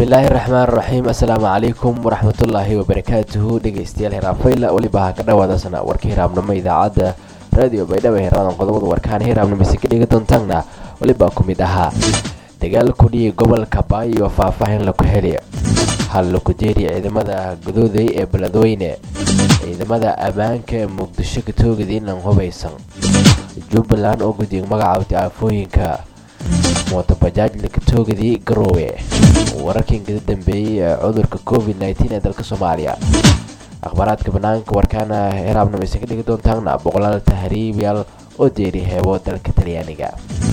bismillaahi raxmaan raxiim assalaamu calaykum waraxmatullaahi wabarakaatuhu dhegeystayaal hiraabfayla weliba ha ka dhawaadasana warka hiraabnimo idaacadda raadiyo baydhabo hiradan qodobada warkaan hiraabnimise ka dhigi doontaanna weliba ku mid ahaa dagaal kudhiyay gobolka baayo faahfaahin laku heliyo hal laku jeeriya ciidamada gadooday ee beledweyne ciidamada ammaanka ee muqdisho ka toogada inaan hubaysan jubbaland oo guddiga magacaabtay aafooyinka mootobajaaj lakatoogadii garoowe wararkan kada dambeeyey ee cudurka covid nteen ee dalka soomaaliya akhbaaraadka banaanka warkaana hiraabnimo isan ka dhigi doontaana boqolaal tahriibyaal oo deeri heebo dalka talyaaniga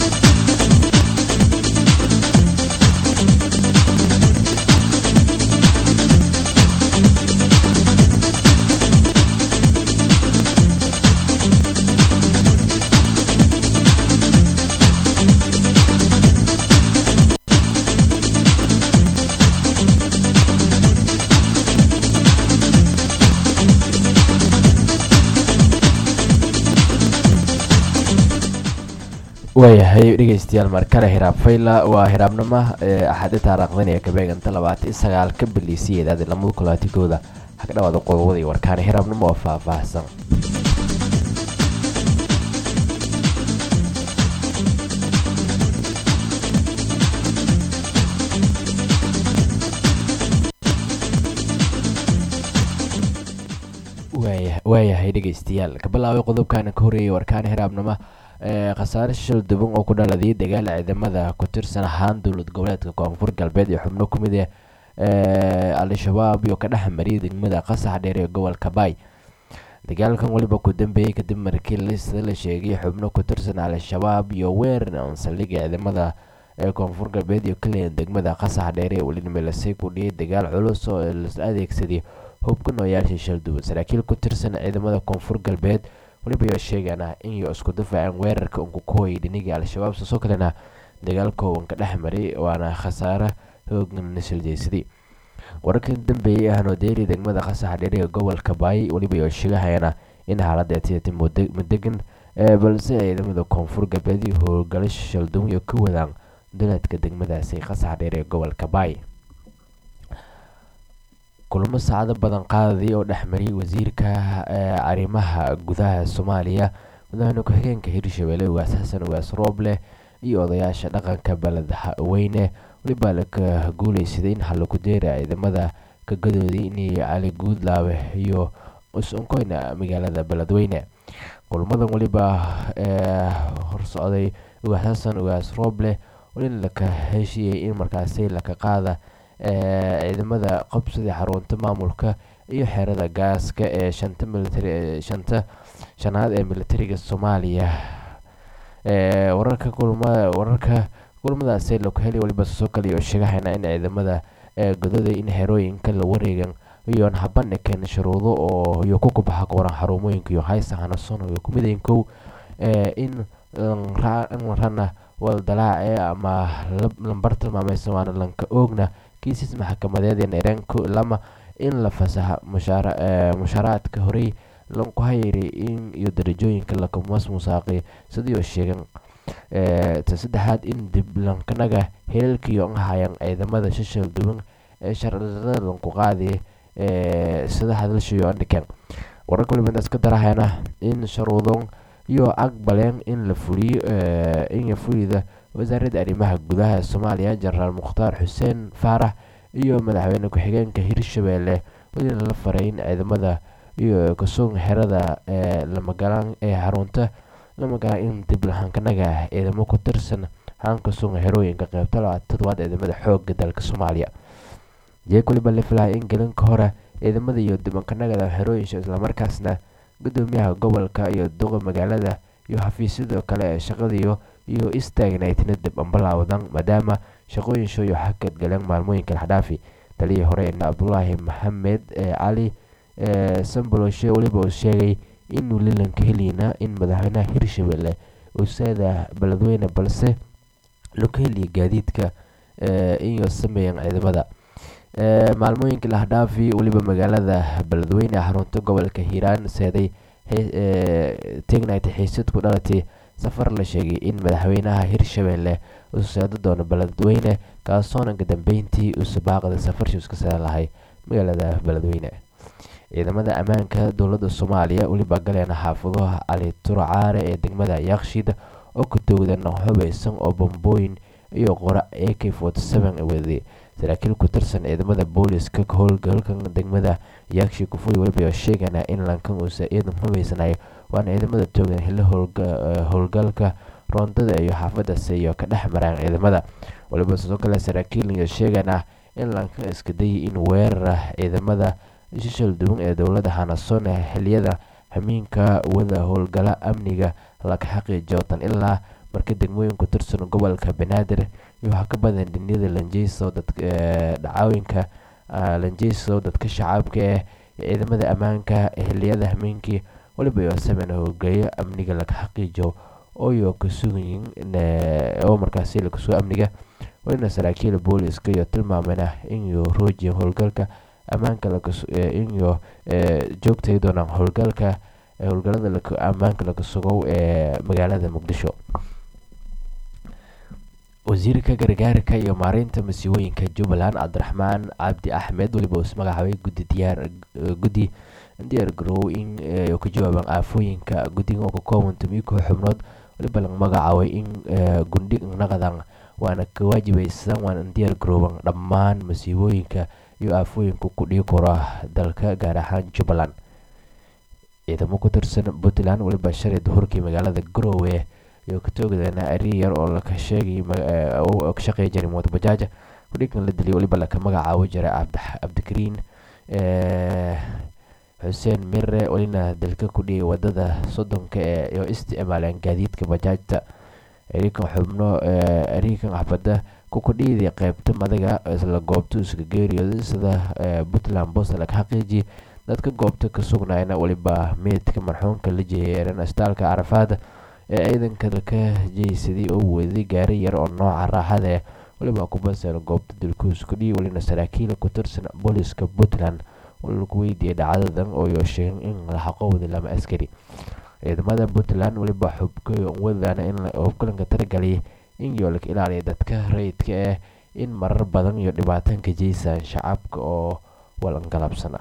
waayahay dhegeystayaal markale hiraab fayla waa hiraabnimo axaadi taariikhdan ee kabeeganta labaatan sagaal ka biliisiyeedaad lamada kulaatigooda ha ka dhawaada qodobada iyo warkaana hiraabnimo oo faahfaahsan waayahay dhegeystayaal ka bilaabay qodobkaana ka horeeyay warkaana hiraabnimo khasaare shil duban oo ku dhaladay dagaal ciidamada ku tirsan ahaan dowlad goboleedka koonfur galbeed ee xubno ku mid ah al-shabaab iyo ka dhex mariyay degmada qasax dheer ee gobolka baay dagaalkan weliba ku dambeeyey kadib markii lista la sheegay xubno ku tirsan al-shabaab iyo weerar saldhigga ciidamada ee koonfur galbeed iyo kaliyan degmada qasax dheer ee welinimelasay ku dhiyay dagaal culus oo la adeegsaday hubka nooyaasha shil duban saraakiil ku tirsan ciidamada koonfur galbeed weliba ayaa sheegaana inay isku dafaaceen weerarka unku ku hoyay dhiniga al-shabaab sidoo kalena dagaal kooban ka dhex maray waana khasaare hoogan nashaldeysaday wararkan dambeeyey ahno deeri degmada qasax dheer ee gobolka baay weliba ayaa sheegahayana in xaaladda atiyati madegan balse ciidamada koonfur galbeed iyo howlgalo shalduwan iyo ka wadaan duleedka degmadaasi qasax dheer ee gobolka baay kulamo saacado badan qaadayay oo dhexmariyay wasiirka arrimaha gudaha soomaaliya madaxweyne ku-xigeenka hirshabelle ugaas xasan ugaas rooble iyo odayaasha dhaqanka beledweyne weliba laka guuleysaday in halaku deera ciidamada ka gadooday inay cali guudlaabe iyo is-unkoyna magaalada beledweyne kulamadan weliba horsocday ugaas xasan ugaas rooble in laka heshiiyey in markaasi laka qaada ciidamada qabsadii xarunta maamulka iyo xerada gaaska ee shanta militari shanta shanaad ee militariga soomaaliya wararka kulmada wararka kulmadaasi laku helay waliba soo kale oo sheegahayna in ciidamada gododa in xerooyinka la wareegan iyoon habandhigeen shuruudo oo iyo ku kubaxa qoran xarumooyinka iyo haysa hanason iyo kumidayn kow in rana waldalaace ama lambar tilmaamaysa waana lanka oogna kiisas maxkamadeed ee naireenku lama in la fasaxa mushaaraadka horey lanku hayray in iyo darajooyinka lakamas musaaqi sidii sheegan ta saddexaad in dib lankanaga helalkiyo hayan ciidamada shashal duwan ee sharciyada lanku qaadi sida hadalshayo andhiken wararka waliba iska darahayna in sharuudon iyo aqbaleen in la fuliyo in fulida wasaaradda arrimaha gudaha soomaaliya jenaraal mukhtaar xuseen faarax iyo madaxweyne ku-xigeenka hirshabelle welina la faray in ciidamada iyo kasuun xerada lamagalaan ee xarunta lamagalaan in dib lahankanaga ciidamo ku tirsan hankasuun xerooyinka qeybta labaad toddobaad ciidamada xooga dalka soomaaliya jeeg waliba la filahay in gelinka hore ciidamada iyo dibankanagada xerooyinka islamarkaasna gudoomiyaha gobolka iyo duqa magaalada iyo xafiisyada kale ee shaqadiyo iyo istaagnaydna dib ambalaawadan maadaama shaqooyin shooyo xakad galeen maalmooyinka laxdhaafi taliyii hore ina cabdulaahi maxamed cali samboloshe weliba uu sheegay inuu lilanka heliyna in madaxweynaha hirshabelle usaada beledweyne balse laku heliya gaadiidka iyo sameeyeen ciidamada maalmooyinkii lahdhaafi weliba magaalada beledweyne xarunta gobolka hiiraan seeday tegnayta xiisad ku dhalatay safar la sheegay in madaxweynaha hirshabelle uu seedo doono beledweyne kaasoona kadambeyntii uusa baaqda safarshii iska seeda lahay magaalada beledweyne ciidamada ammaanka dowladda soomaaliya weliba galeena xaafaduha cali turcaare ee degmada yakshiid oo ka toogdan hubeysan oo bambooyin iyo qora a k waday saraakiil ku tirsan ciidamada booliska howlgalkan degmada yaakshi kufuri weliba sheegana in lankan uusa ciidan hubeysanayo waana ciidamada toogan hilo howlgalka roondada iyo xaafadaas iyo ka dhex maraan ciidamada waliba sidoo kale saraakiil sheegana in lankan iska dayay in weerara ciidamada shishal duwan ee dowlada hanason xiliyada hamiinka wada howlgala amniga laga xaqiijiyo tan ilaa marka degmooyin ku tirsan gobolka banaadir iyo waxaa ka badan dhiniyada lanjeyso dhacooyinka lanjeyso dadka shacabka eh ciidamada ammaanka xiliyada hamiinkii waliba iyo sameyn howlgelyo amniga laga xaqiijiyo ooyo ka sugayin oo markaasi lakasoo amniga walina saraakiil booliska iyo tilmaamena inuu roojiya howlgalka ammaanka inuu joogtay doonaan howlgalka howlgalada ammaanka laga sugow ee magaalada muqdisho wasiirka gargaarka iyo maareynta masiibooyinka jubbaland cabdiraxmaan cabdi axmed weliba uu ismagacaabay gudi diyaar guddi diyaar garoow in ka jawaabaan aafooyinka guddiga oo ka kooban tumiyo koox xubnood weliba laga magacaabay in gundhig naqdan waana ka waajibaysan waana diyaar garooban dhammaan masiibooyinka iyo aafooyinka ku dhigi kara dalka gaar ahaan jubbaland ciidamo ku tirsan puntland weliba shalay duhurkii magaalada garowe iyo ka toogdana ari yar oo laka sheegay ka shaqeeya jiray mooto bajaaja kudhigan la dilay weliba laka magacaabo jiray cabdikariin xuseen mire welina dalka ku dhigay wadada soddonka ee oo isticmaaleen gaadiidka bajaajta arikan xubno arikan axbada kukudhiidii qeybta madaga isla goobta iska geeriyooday sida puntland bost laga xaqiijiyay dadka goobta ka sugnaayna weliba meydka marxuumka la jeeyeeran astaalka carafaada ee ciidanka laka jeysaday oo weeday gaari yar oo nooca raaxada eh weliba kubasan goobta dilkuus kudhii welina saraakiila ku tirsan booliska puntland lagu weydiiyay dhacdadan oo sheegeen in la xaqowday lama askari ciidamada puntland weliba xubwadana in hubkulanka taragaliyay in yoo laga ilaaliya dadka rayidka ah in marar badan iyo dhibaatanka jeysaan shacabka oo walangalabsana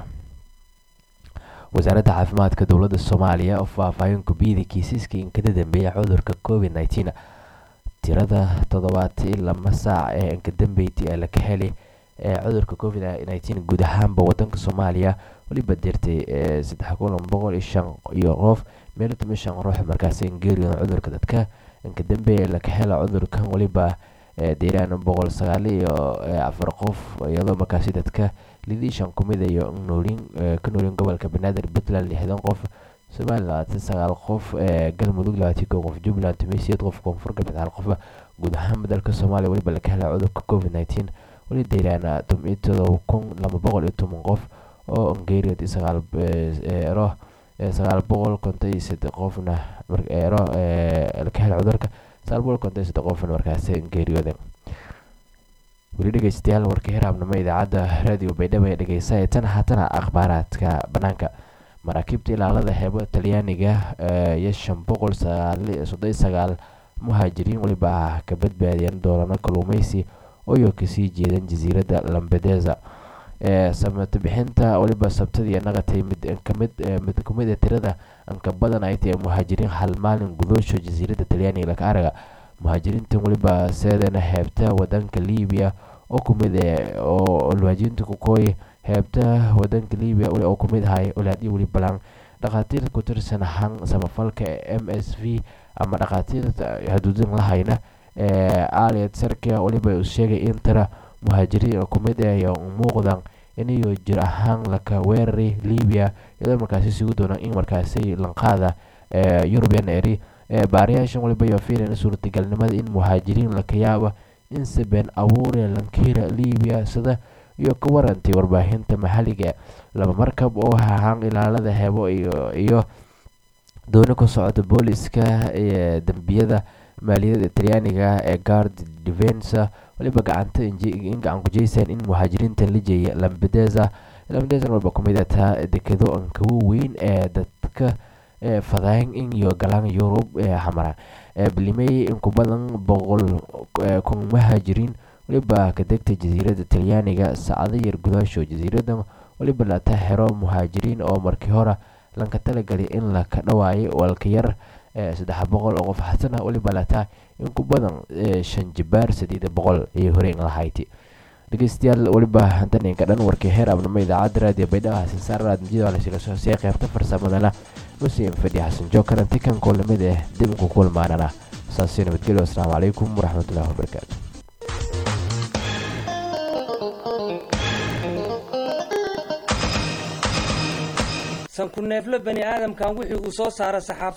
wasaaradda caafimaadka dowladda soomaaliya oo faahfaahin kubiyada kiisaska inkada dambeeya cudurka covid nneteen tirada toddobaati lama saac ee inkadambeyti ee laga helay ee cudurka covid nneteen guud ahaanba wadanka soomaaliya weliba dirtay saddex kun boqol iyo shan iyo qof meel tuma shan ruux markaasi geeriyoon cudurka dadka inkadambeeya laga hela cudurkan weliba deiraan boqol sagaal iyo afar qof iyadoo markaasi dadka lidii shan kumid iyo noolin ka noolin gobolka banaadir puntland lixdan qof somalilan labaatan sagaal qof galmudug labaatan kow qof jubbaland tumeysiyad qof koonfur galbeed hal qof guud ahaanba dalka soomaaliya weliba laga hela cudurka covid nneteen weli deiraan toban todoba kun laba boqol iyo toban qof oo ongeeriyood sagaal ero sagaal boqol konton iyo saddex qofna ero laga hela cudurka sagaal boqol konton iyo saddex qofna markaasi geeriyooden weli dhegeystayaal warka hiraabnimo idaacadda raadiyo baydhabo ee dhegeysa tan haatana akhbaaraadka banaanka maraakiibta ilaalada xeebo talyaaniga iyo shan boqol soddon sagaal muhaajiriin weliba ah ka badbaadiyeen doolano kalluumeysi ooyo kasii jeedan jasiiradda lambedeza samata bixinta weliba sabtadii naqatay mid kamid mid kumid a tirada anka badan ay tahay muhaajiriin hal maalin gudoosho jasiiradda talyaaniga laka araga muhaajiriintan weliba seedana heebta wadanka libiya oo kumid oo muhaajiriinta kukooy heebta wadanka libiya oo kumid ahay olaadii weli balan dhakhaatiirta ku tirsan han samafalka m s v ama dhakhaatiirta haduudin lahayna aliad sarkia weliba uu sheegay in tira muhaajiriin oo kumid ay muuqdan inayo jir ahaan laka weeraray libiya iyadoo markaasi sugu doonaan in markaasi lanqaada eurubian eri baariyaashan waliba iyo fiilan suurtagalnimada in muhaajiriin laka yaaba in sabeen abuure lankira libiya sida iyo ka warantay warbaahinta maxalliga laba markab oo ahaan ilaalada hebo iyo dooni ku socota booliska dambiyada maaliyadda talyaaniga ee guard defensa waliba gacanta in gacan ku jeysaan in muhaajiriintan la jeeya lambedeza lambedeza walba kumid taa dekedo ankawo weyn ee dadka fadayn in iyo galaan yurub xamara bilimey in ku badan boqol kun muhaajiriin weliba ka degta jasiiradda talyaaniga saacado yar gudaasho jasiiradan weliba lata xero muhaajiriin oo markii hore lanka talagalay in laka dhawaayay walka yar saddex boqol oo qof xasana weliba lataa in ku badan shan jibaar sideed boqol iyo horeen lahayti dhegeystayaal weliba hantaninka dhan warkii heer abnimo idaacadda raadiyo baydhaba xasan saar raadmijida lasila soo siiyay qaybta farsamadana muslim fadhi xasan jookar antikan kulamid eh dib ku kulmaanana saasi nabadgelyo asalaamu calaykum waraxmatullahi wabarakaatu sanku neeflo bani aadamkan wixii uu soo saara saxaaf